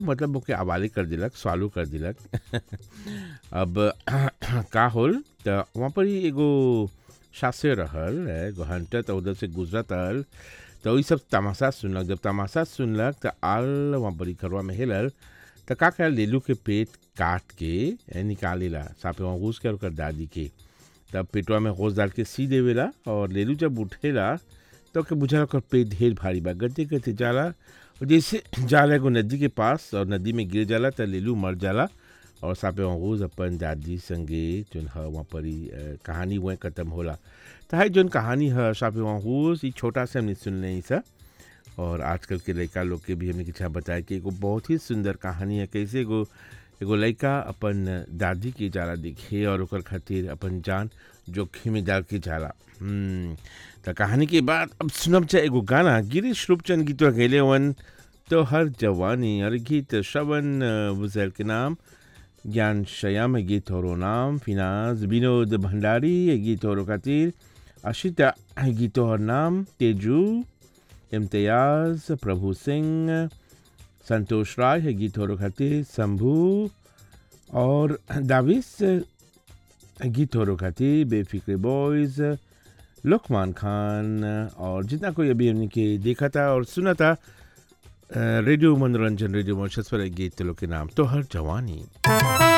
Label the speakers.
Speaker 1: मतलब ओके हवाले कर दिलक सवालो कर दिलक अब का होल त वहाँ पर ही एगो शास्त्र रहल एगो हंटर त उधर से गुजरत रहल त वही सब तमाशा सुनलक जब तमाशा सुनलक त आल वहाँ पर घरवा में हेलल त का कहल लेलू के पेट काट के ए, निकालेला सापे वहाँ घुस के और ओकर दादी के तब पेटवा में होश डाल के सी देवेला और लेलू जब उठेला तो ओके बुझाला ओकर पेट ढेर भारी बा गते गते जाला और जैसे जाला एगो नदी के पास और नदी में गिर जाला त लेलू मर जाला और सापे वहाँ अपन दादी संगे जोन ह वहाँ पर ही अ, कहानी वह खत्म होला त है जोन कहानी है सापे वहाँ ई छोटा से हमने सुन नहीं सा और आजकल के लड़का लोग के भी हमने किछा बताया कि एगो बहुत ही सुंदर कहानी है कैसे एगो एगो लड़का अपन दादी के जाला दिखे और ओकर खातिर अपन जान जोखिम में डाल के जाला हम्म, त कहानी के बाद अब सुनब चाहे एगो गाना गिरीश रूपचंद गीत गैले वन तो हर जवानी और गीत श्रवण बुजैल के नाम ज्ञान शयाम है गीत होरो नाम फिनाज विनोद भंडारी है गीत होरो खातिर अशिता है गीत और नाम तेजू इम्तियाज प्रभु सिंह संतोष राय है गीत होरो खातिर शंभू और दाविस गीत होरो खातिर बेफिक्र बॉयज लुकमान खान और जितना कोई अभी हमने के देखा था और सुना था अ, रेडियो मनोरंजन रेडियो मोशस पर एक गीत लोग के नाम तो हर जवानी